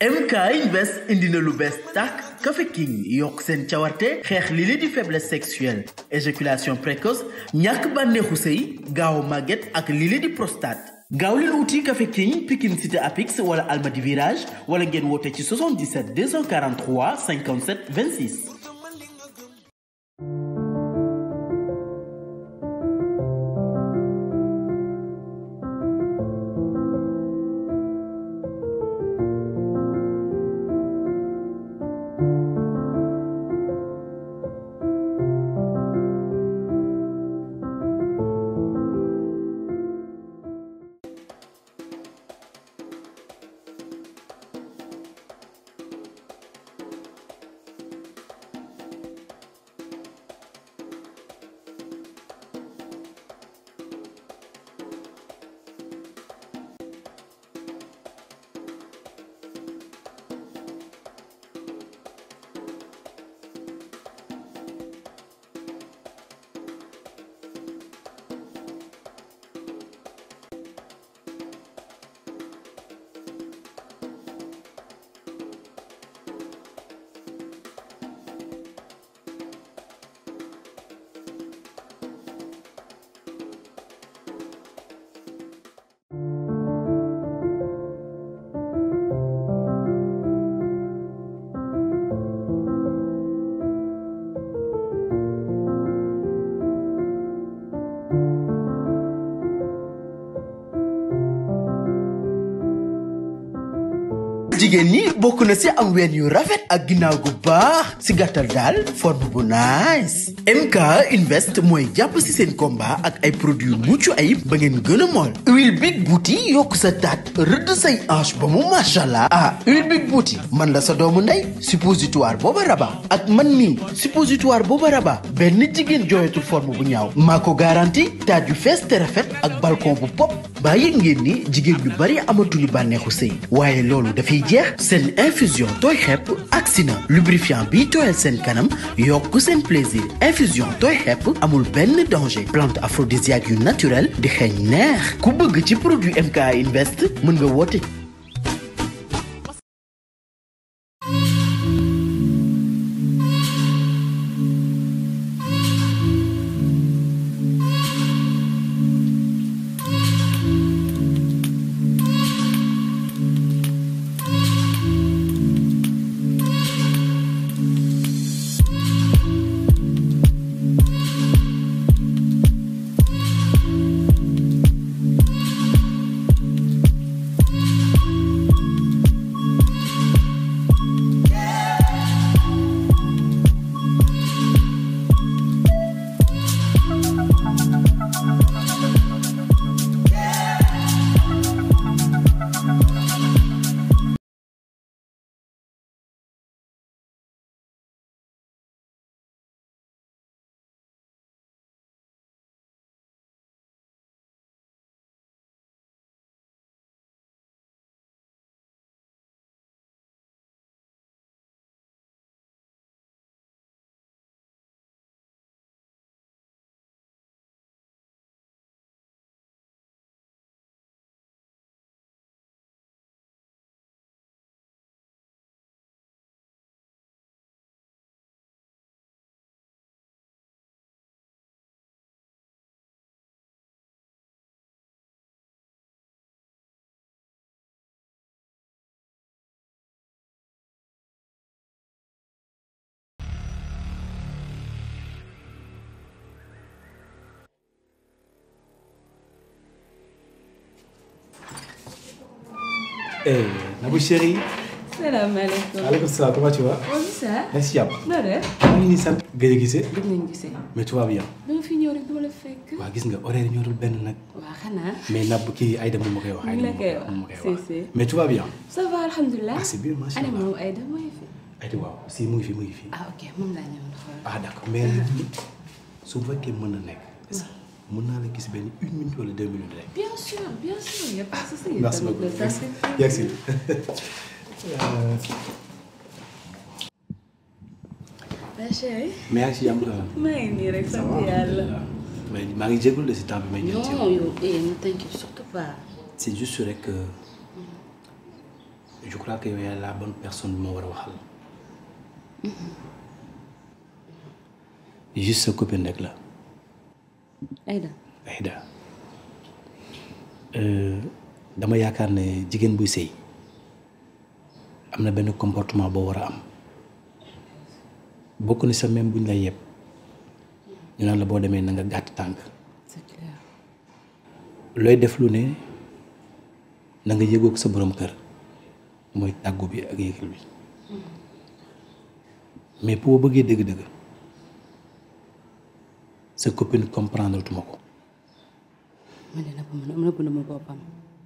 MK Invest indi na lu bees tàkk Café King yokk seen cawarte xeex li li di faiblesse sexuelle éjaculation précoce ñàkk bànneexu sëy gaaw màgget ak li li di prostate gaaw leen wuti Café King Pikine Cité Apix wala Almadi Virage wala ngeen woote ci 77 243 57 26. jigéen ñi bokk na ci am ween yu rafet ak ginnaaw gu baax ci gàttal daal forme bu nice MK Invest mooy jàpp ci seen combat ak ay produits yu mucc ayib ba ngeen gën a mool huile big bouti yokk sa taat rëdd say hanche ba mu machallah ah huile big bouti man la sa doomu ndey suppositoire booba raba ak man mii suppositoire booba raba benn jigéen jooyatul forme bu ñaaw maa ko garanti taat yu fees te rafet ak balcon bu pop baa yëg ngeen ni jigéen ñu bari amatuñu bànneexu sëy waaye loolu dafay jeex seen infusion tooy xepp agsi na lubrifiant bi tooyal seen kanam yokk seen plaisir infusion tooy xepp amul benn danger plante aphrodisiaque yu naturel di xeeñ neex ku bëgg ci produit MK Invest mën nga woote Eh, Nabou chérie. salaamaaleykum. Aleykum salaam, comment tu vas bonjour ça. Merci jàmm. noo def. maa ngi nii sant. gëj a gisee. gëj nañu gisee. mais tu vas bien. dama fi ñëw rek dama la fekk. waa gis nga horaire ñoo dul benn nag. waa xanaa. mais nab kii Aïda moom ma koy wax. mu ngi la koy moom ma koy wax wax si si. mais tu vas bien. ça va alhamdulilah. ah c'est bien macha Ana allah. moom Aïda mooy fi. Aïda waaw si mu ngi fi mu ngi fi. ah ok moom laa ñëwoon xool. ah d'accord mais su fekkee mën na nekk. est-ce que mën naa la gis benn une minute wala deux minutes rek. bien sûr bien sûr y a pas de souci. merci Tamit beaucoup ça, c'est- merci. Ma chérie. mais yaa ngi si jàmm. maa ngi nii rek sant yàlla. mais maa ngi jégalu de si temps bi may ñëw ci yow. non yow eh ne t'inquiète surtout pas. c'est juste rek que je crois que yow yaay la bonne personne bi ma war a waxal juste sa copine rek la Aïda Aïda dama yaakaar ne jigéen buy sëy am na benn comportement boo war a am bokk ni sa même buñ lay yeb ñu naan la boo demee na nga gàtt tànk c'est clair looy def lu ne na nga yëgoog sa borom kër mooy tàggu bi ak yëgal bi mais boo bëggee dëgg-dëgg sa copine comprendre tuma ko man de nëbb ma nëbb na ma boppam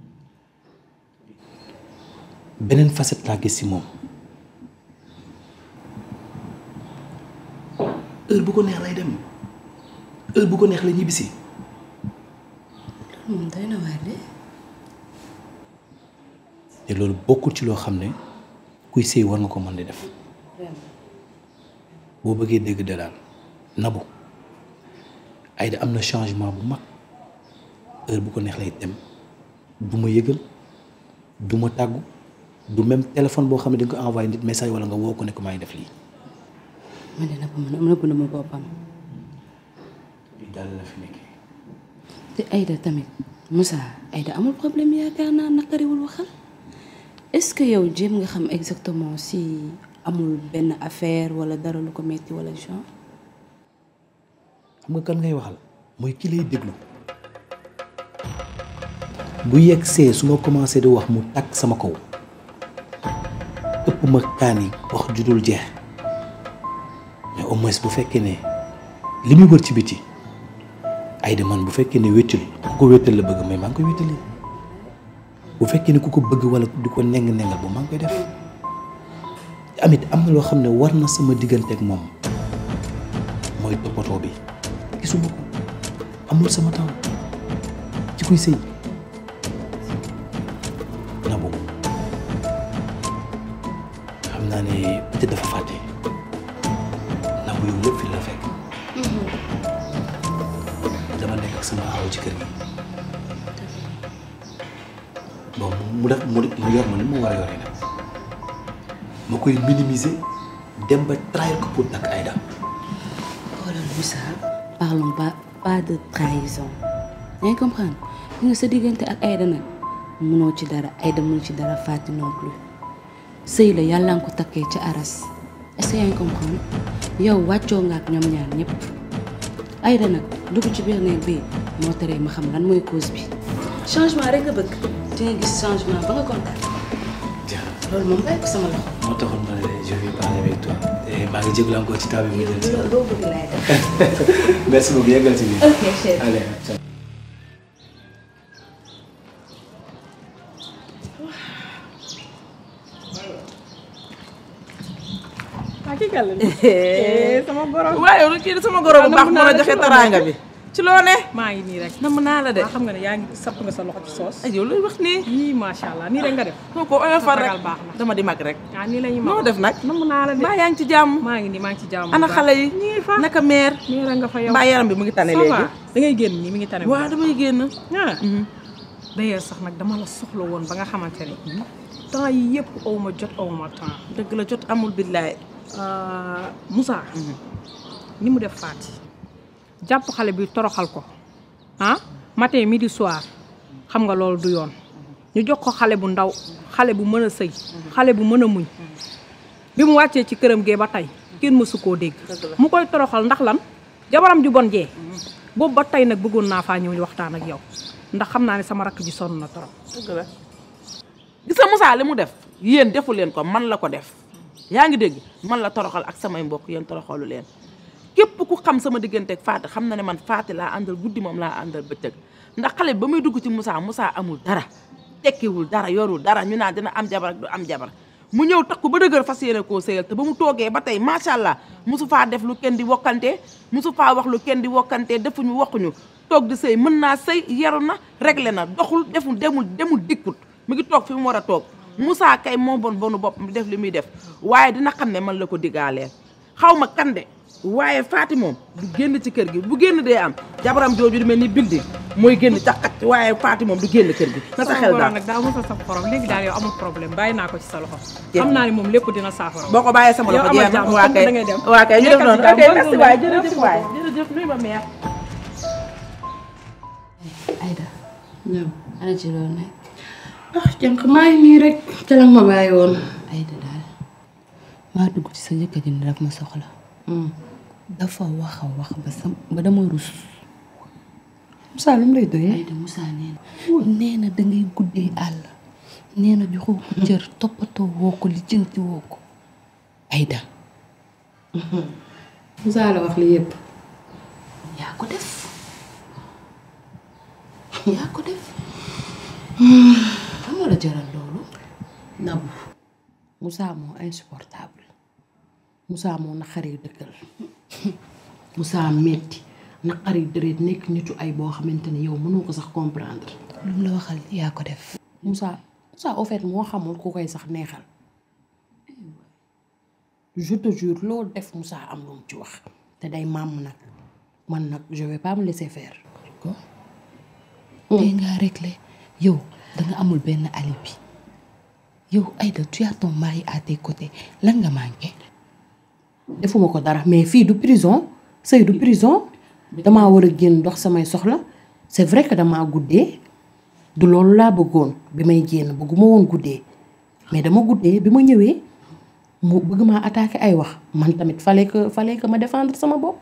beneen facette laa gis ci moom heure bu ko neex lay dem heure bu ko neex la ñibbisi loolu moom doy na waar de te loolu bokkul ci loo xam ne kuy sëy war nga ko mën di def boo bëggee dégg de daal nabu Aïda am na changement bu mag heure bu ko neex lay dem du ma yëgal du ma tàggu du même téléphone boo xam ne da nga ko envoyé nit message wala nga woo ko ne ko maa ngi def lii. man de nëbb ma nëbb na ma boppam lii daal la fi nekkee. te Aïda tamit Moussa Aïda amul problème yaakaar naa naqariwul waxal est-ce que yow jéem nga xam exactement si amul benn affaire wala dara lu ko metti wala genre xam nga kan ngay waxal mooy ki lay déglu bu yegg see su ma commencé di wax mu takk sama kaw ëpp ma kaani wax judul jeex mais au moins bu fekkee ne li muy wër ci biti Aïda man bu fekkee ne wéttali ku ko wéttal la bëgg mais maa ngi koy wéttali bu fekkee ne ku ko bëgg wala di ko neng nengal bu maa ngi koy def amit am na loo xam ne war na sama diggante ak moom mooy toppatoo bi gisuma ko amul sama temps ci kuy sëy na boobu xam naa ne peut-être dafa fàtte na bu yow lépp fi la fekk dama nekk ak sama aw ci kër gi bon mu def mu mu yor ma ni mu war a yoree nag ma koy minimiser dem ba trahir ko pour takk Aïda xoolal Moussa parlons pas pas de trahison yaa ngi comprendre li nga sa diggante ak Aïda nag munoo ci dara Aïda mënu ci dara Faty non plus sëy la yàlla nga ko takkee ca aras est-ce que yaa ngi comprendre yow wàccoo nga ak ñoom ñaar ñëpp Aïda nag dugg ci biir néeg bi moo teree ma xam lan mooy cause bi changement rek nga bëgg di nga gis changement ba nga kontaan loolu moom bàyyi ko sama loxo moo taxoon ma ne je vais parler avec toi te maa ngi jégalu encore ci temps bi mu jël si. loo bëgg laay def merci beaucoup yeggal ci biir. ok chef allez. ah kii kan la sama borom. waaye yow kii sama goro bu baax moo la joxe taraanga bi ci loo ne maa ngi nii rek. namm naa la de waa xam nga ne yaa ngi sapp nga sa loxo ci soos. ay yow looy wax nii yii macha allah nii rek nga def. moo ko oyofal rek ragal baax na. dama di mag rek ah nii la ñuy noo def nag namm naa la de. mbaa yaa ngi ci jàmm maa ngi nii maa ngi ci jàmm. ana xale yi ñi ngi fa. naka meer nii rek nga fa yow. mbaa yaram bi mu ngi tane ça léegi va da ngay génn nii mi ngi tane. waaw damay génn ah. d'ailleurs sax nag dama la soxla woon ba nga xamante ne. temps yi yëpp aw ma jot aw ma temps. dëgg la jot amul billaay Moussa. ni mu def Faty jàpp xale bi toroxal ko ah matin midi soir xam nga loolu du yoon ñu jox ko xale bu ndaw xale bu mën a sëy xale bu mën a muñ bi mu wàccee ci këram gee ba tey kenn mësu koo dégg mu koy toroxal ndax lan jabaram ju bon jee boobu ba tey nag bëggoon naa faa ñëw ñu waxtaan ak yow ndax xam naa ne sama rakk ji sonn na torop dëgg la gis nga Moussa li mu def yéen defu leen ko man la ko def yaa ngi dégg man la toroxal ak samay mbokk yéen toroxalu leen képp ku xam sama diggante ak Faty xam na ne man Faty laa àndal guddi moom laa àndal bëccëg ndax xale bi ba muy dugg ci Moussa Moussa amul dara tekkiwul dara yorul dara ñu naan dina am jabar ak du am jabar mu ñëw takku ba dëgër fas yéene koo sëyal te ba mu toogee ba tey macha allah mosu faa def lu kenn di wokkante mosu faa wax lu kenn di wokkante defuñu waxuñu toog di sëy mën naa sëy yaru na réglé na doxul deful demul demul dikkut mu ngi toog fi mu war a toog Moussa kay moo bon bonu bopp mi def li muy def waaye dina xam ne man la ko digaaleel xaw ma kan de waaye Faati moom du génn ci kër gi bu génn dee am jabaram jooju di mel ni building mooy génn caqat waaye Faati moom du génn kër gi na sa xel daal nag daa mos a saf xorom léegi daal yow amul problème bàyyi naa ko ci sa loxo xam naa ni moom lépp dina saafara boo ko bàyyee sama yow loxo amal jeex na jàmm waa comme kay da ngay dem waa kay ñu def noonu ok Nekkal ci jàmm, merci bonne waay journée. jërëjëf waay jërëjëf nuyu ma mère Aïda ñëw ana ci loolu nag ah jànq maa ngi nii rek ca la ma bàyyi woon. Aïda daal maa dugg ci sa jëkkër ji ni daf ma soxla dafa wax a wax ba sam ba dama rus Moussa lu mu lay doyee. Aïda Moussa nee na nee na dangay guddee àll nee na joxoo ko cër toppatoo woo ko lijjanti woo ko Aïda Moussa la wax li yëpp. yaa ko def yaa ko def xam nga la jaral loolu Nabu Moussa moo insupportable Moussa moo naqari dëkkal Moussa metti naqari deret nekk nitu ay boo xamante ne yow mënoo ko sax comprendre. lu mu la waxal yaa ko def Moussa Moussa au fait moo xamul ku koy sax neexal je te jure loolu def Moussa am lu mu ci wax te day màmm nag man nag je vais pas me laisser faire. ko tey ngaa réglé yow danga amul benn alibi yow Aïda tu as ton mari à tes côtés lan nga manqué defuma ko dara mais fii du prison sëy du prison damaa war a génn dox samay soxla c'est vrai que damaa guddee du loolu laa bëggoon bi may génn bëgguma woon guddee mais dama guddee bi ma ñëwee mu bëgg maa attaquer ay wax man tamit fallait que fallait que ma défendre sama bopp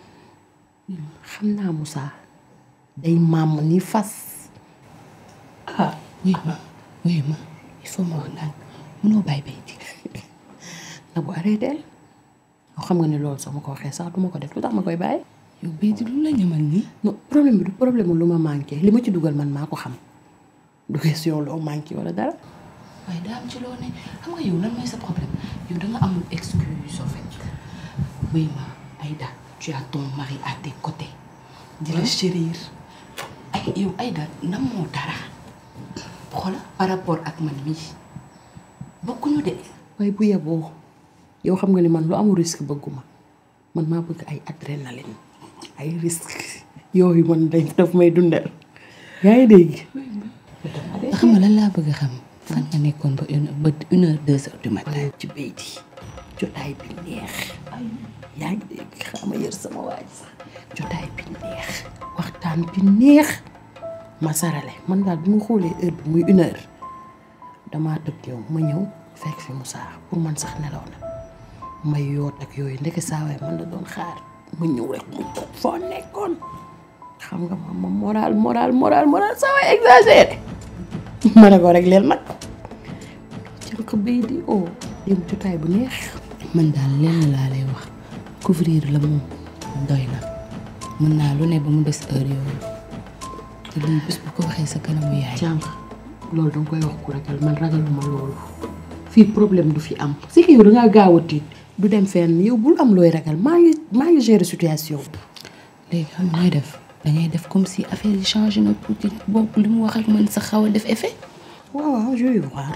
xam naa Moussa day màmm ni fas ah wuy ma wuy ma il faut ma wax naan mënoo bàyyi bay di na bu arrêté yoo xam nga ne loolu soo ma ko waxee sax duma ko def lu tax ma koy bàyyi yow bay di lu la ñamal nii non problème bi du problème lu ma manqué li ma ci dugal man maa ko xam du question loo manqué wala dara waaye daa am ci loo ne xam nga yow lan mooy sa problème yow danga amul excuse en fait wuy ma Aïda tu as ton mari à tes côtés di la chérir ay yow Aïda nam moo dara xoola par rapport ak man mii bokkuñu de waaye bu yeboo yow xam nga ni man lu amul risque bëgguma man maa bëgg ay adrénaline ay risque yooyu man dañ daf may dundal yaa ngi dégg xam nga lan laa bëgg a xam fan nga nekkoon ba une ba une heure deux heures du matin ci béy di jotaay bi neex yaa ngi dégg xama yër sama waaj sax jotaay bi neex waxtaan bi neex ma sarale man daal bi ma xoolee heure bi muy une heure damaa tëb yow ma ñëw fekk fi Moussa pour man sax nelaw na may yoot ak yooyu ndeke saawaay man la doon xaar ma ñëw rek mu toog foo nekkoon xam nga ma ma moral moral moral moral saawaay exagéré ma ne ko rek leen nag jànq bay di o dem jotaay bu neex man daal lenn laa lay wax couvrir la moom doy na mën naa lu ne ba mu des heure yooyu te lii bés bu ko waxee sa kanamu yaay jànq loolu danga koy wax ku ragal man ragaluma loolu fii problème du fi am si que yow dangaa gaaw a tiit du dem fenn yow bul am looy ragal maa ngi maa ngi gérer situation bi léegi xam nga nooy def dangay def comme si affaire yi changé na tuuti boobu li mu wax ak man sa xaw a def effet waaw waaw je vais voir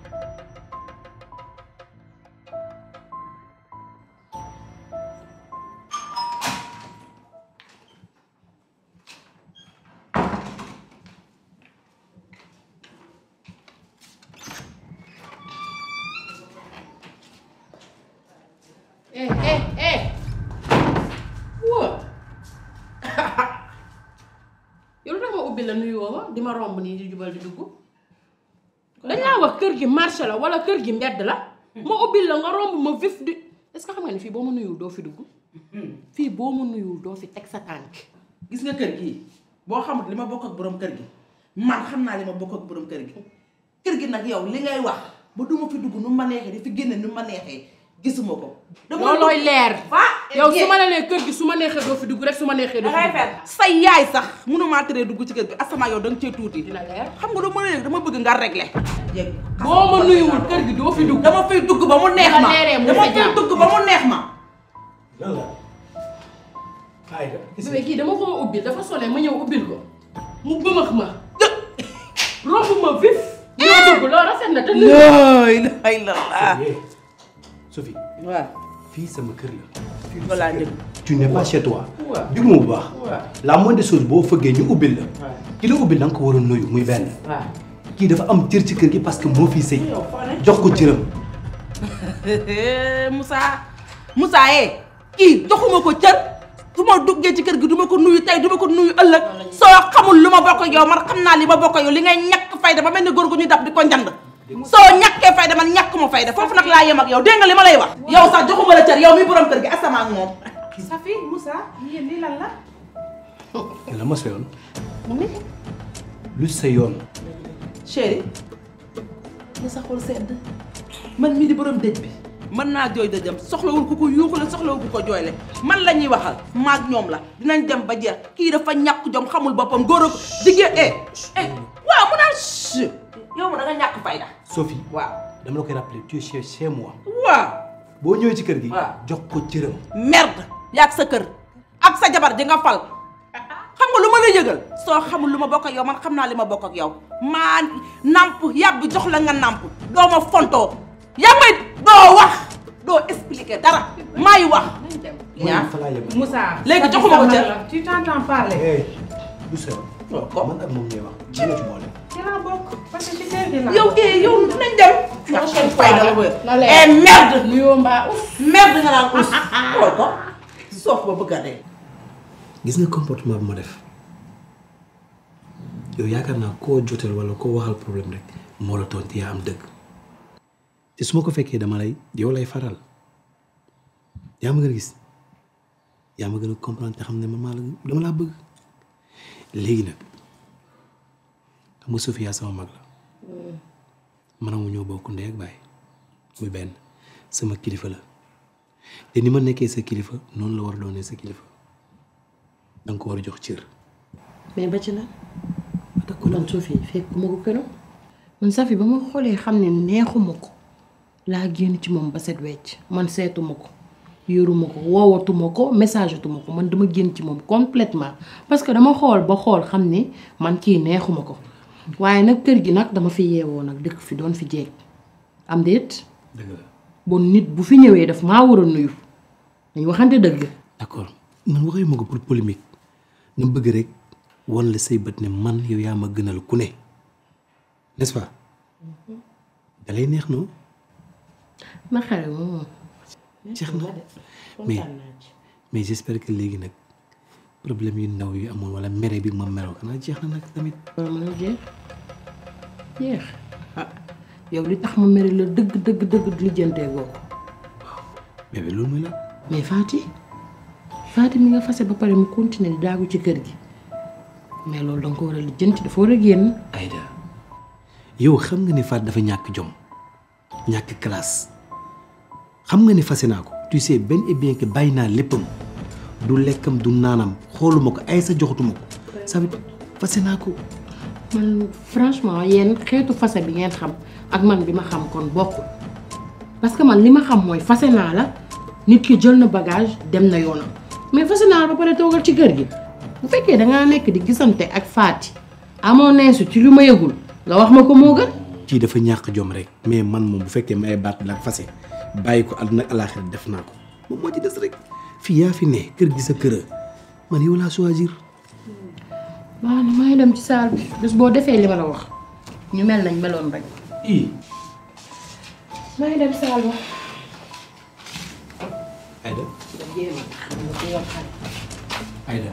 eh eh eh wóor yow lu tax ma ubbi la nuyoo ma di ma romb nii di jubal di dugg dañ laa wax kër gi marché la wala kër gi mbedd la ma ubbi la nga romb ma vif di est-ce que xam nga ne fii boo ma nuyul doo fi dugg fii boo ma nuyul doo fi teg sa tànk gis nga kër gii boo xamut li ma bokk ak borom kër gi man xam naa li ma bokk ak borom kër gi kër gi nag yow li ngay wax ba du ma fi dugg nu ma neexee di fi génne nu ma neexee gisuma ko. loolooy leer ah yow su ma la nee kër gi su ma neexee doo fi dugg rek su ma neexee doo fi dangay dugg fen sa yaay sax mënumaa teree dugg ci kër gi asama yow da nga cee tuuti. dina leer xam nga lu ma léegi dama bëgg nga régler. boo ma nuyuwul kër gi doo fi dugg dama fay dugg ba mu neex ma Nga leeree mu dama sa fay jàmm. dugg ba mu neex ma. lan la Aïda bébé kii dama ko ma ubbil dafa sonné ma ñëw ubbil ko mu bëmax ma romb ma vif ñoo dugg loolu rafet na te nuyu la ilaha illallah. Sophie waaw fii sama kër la. fii Loolu laa dégg. tu n'es pas chez toi. déglu ma bu baax. la moindre des choses boo fëggee ñu ubbil la. ki la ubbil da nga ko war a nuyu muy benn. kii dafa am cër ci kër gi parce que moo fi sëy. jox ko cëram. Moussa Moussa eh kii joxuma ko cër du ma duggee ci kër gi du ma ko nuyu tey du ma ko nuyu ëllëg soo xamul lu ma bokk ak yow man xam naa li ma bokk ak yow li ngay ñàkk fayda ba mel ni góor gu ñu dab di ko njand soo ñàkkee fayda man ñàkk ma fayda foofu nag laa yem ak yow dégg nga li ma lay wax yow sax joxuma la cër yow mi borom kër gi asama ak moom Safi Moussa yéen lii lan la. la ma sa yoon. lu sa yoon. chéri na sa xol sedd man mii di borom dëj bi mën naa jooy dëjam soxlawul ku ko yuuxule soxlawul ku ko jooyle man la ñuy waxal maag ñoom la dinañ dem ba jeex kii dafa ñàkk jom xamul boppam góor a ko jigéen eh eh waaw mu naan ch yow mu da nga ñàkk fayda Sophie waaw dama la koy rappeler tu es chez chez moi. waaw boo ñëwee ci kër gi. waaw. jox ko cëram. merde yaag sa kër ak sa jabar ji nga fal xam nga lu ma la yëgal soo xamul lu ma bokk ak yow man xam naa li ma bokk ak yow maa namp yàbb jox la nga namp doo ma fontoo yaa may doo wax doo expliquer dara maay wax yaa fa laa yem. Moussa. Léegi joxuma ko cër. tu t'entends parler. hey lu sa yoon. man ak moom ñooy wax. ci la ci boole. ci laa bokk parce que ci kër gi laa. yow eh yow dinañ dem ñàkk fayda la wër na leer. eh merde nuyoo mbaa uf merde nga naan us xool ko soof ba bëgg a dee gis nga comportement bu ma def yow yaakaar naa koo joteel wala koo waxal problème rek moo la tooñ te yaa am dëgg te su ma ko fekkee dama lay yow lay faral yaa ma gën a gis yaa ma gën a comprendre te xam ne man maa la dama laa bëgg léegi nag xam nga Sofia sama mag la man ak mu ñoo bokk ndey ak baay muy benn sama kilifa la te ni ma nekkee sa kilifa noonu la war a doonee sa kilifa da nga ko war a jox cër. mais ba ci lan man Sophie fekk ma ko këram man Safi ba ma xoolee xam ne neexuma ko laa génn ci moom ba set wecc man seetuma ko yoruma ko woowatuma ko message atuma ko man dama génn ci moom complètement parce que dama xool ba xool xam ne man kii neexuma ko waaye nag kër gi nag dama fi yeewoo nag dëkk fi doon fi jeeg am déet dëgg la bon nit bu fi ñëwee daf maa war a nuyu dañ waxante dëgg d'accord man waxee ma ko pour polémique nga bëgg rek wan la say bët ne man yow yaa ma gënal ku ne n'est-ce pas da lay neex non na xare moom jeex na mais mais j'espère que léegi nag problème yu ndaw yu amoon wala mere bi ma meroo xanaa jeex na nag tamit loolu mën a jeex jeex ah yow li tax ma mere la dëgg dëgg dëgg lijjantee goo ko bébé loolu mooy la mais Fati Fati mi nga fase ba pare mu continuer di daagu ci kër gi mais loolu danga ko war a lijjanti dafa war a génn Aïda yow xam nga ni Faat dafa ñàkk jom ñàkk classe xam nga ni fase naa ko tu sais benn et bien que bàyyi naa léppam du lekkam du naanam xooluma ko ay sa joxatuma ko ça veut fase naa ko man franchement yéen xeetu fase bi ngeen xam ak man bi ma xam kon bokkul parce que man li ma xam mooy fase naa la nit ki jël na bagage dem na yoonam mais fase naa la ba pare toogal ci kër gi bu fekkee dangaa nekk di gisante ak Fati amoo neesu ci lu ma yëgul nga wax ma ko moo gën kii dafa ñàkk jom rek mais man moom bu fekkee may baat la fase bàyyi ko àdduna ak alaaxira def naa ko moom moo ci des rek fii yaa fi ne kër gi sa kër man yow laa choisir waaw ni may dem ci saal bi bés boo defee li ma la wax ñu mel nañ meloon rek i may dem saal ba Aïda Aïda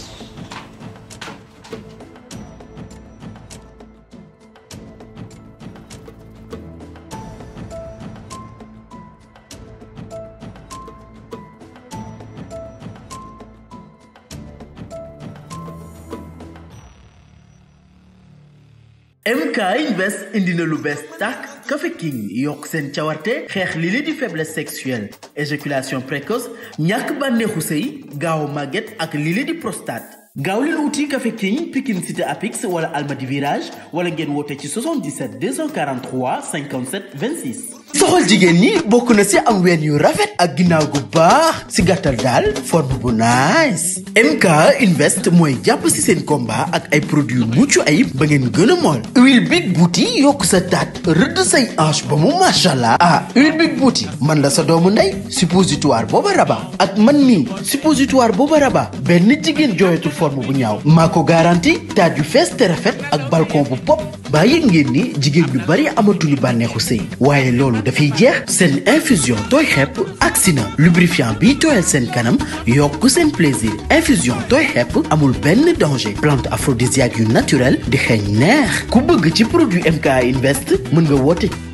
MK Invest indi na lu bees tàkk Café King yokk seen cawarte xeex li li di faiblesse sexuelle éjaculation précoce ñàkk bànneexu sëy gaaw a màgget ak li li di prostate gaaw leen wuti Café King Pikine Cité Apix wala Almadi Virage wala ngeen woote ci 77 243 57 26 soxal jigéen ñi bokk na si am ween yu rafet ak ginnaaw gu baax si gàttal daal forme bu nice MK Invest mooy jàpp si seen combat ak ay produits mucc ayib ba ngeen gën a mool huile big bouti yokk sa taat rëdd say hanche ba mu machallah ah huile big bouti man la sa doomu ndey suppositoire booba raba ak man mii suppositoire booba raba benn jigéen jooyatul forme bu ñaaw maa ko garanti taat yu fees te rafet ak balcon bu pop baa yëg ngeen ni jigéen ñu bari amatuñu bànneexu sëy waaye loolu dafay jeex seen infusion tooy xepp agsi na lubrifiant bii tooyal seen kanam yokk seen plaisir infusion tooy xepp amul benn danger plante aphrodisiaque yu naturel di xeeñ neex ku bëgg ci produit MK Invest mën nga woote